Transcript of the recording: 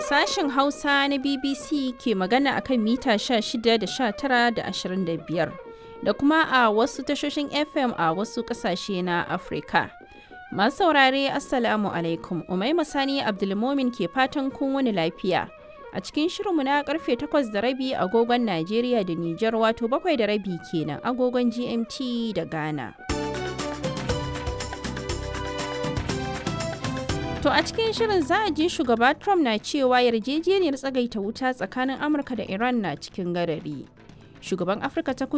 Sashen Hausa na BBC ke magana akan mita 16 da 19 da 25 da kuma a wasu tashoshin FM a wasu ƙasashe na Afirka. Masu saurare Assalamu alaikum, Umaima Sani Abdulmomin ke fatan kun wani lafiya. A cikin shirinmu na karfe 8 da rabi agogon Najeriya da Nijar wato bakwai da rabi kenan agogon GMT da Ghana. To a cikin shirin za a ji shugaba Trump na cewa yarjejeniyar tsagaita wuta tsakanin Amurka da Iran na cikin garari. Shugaban Afirka ta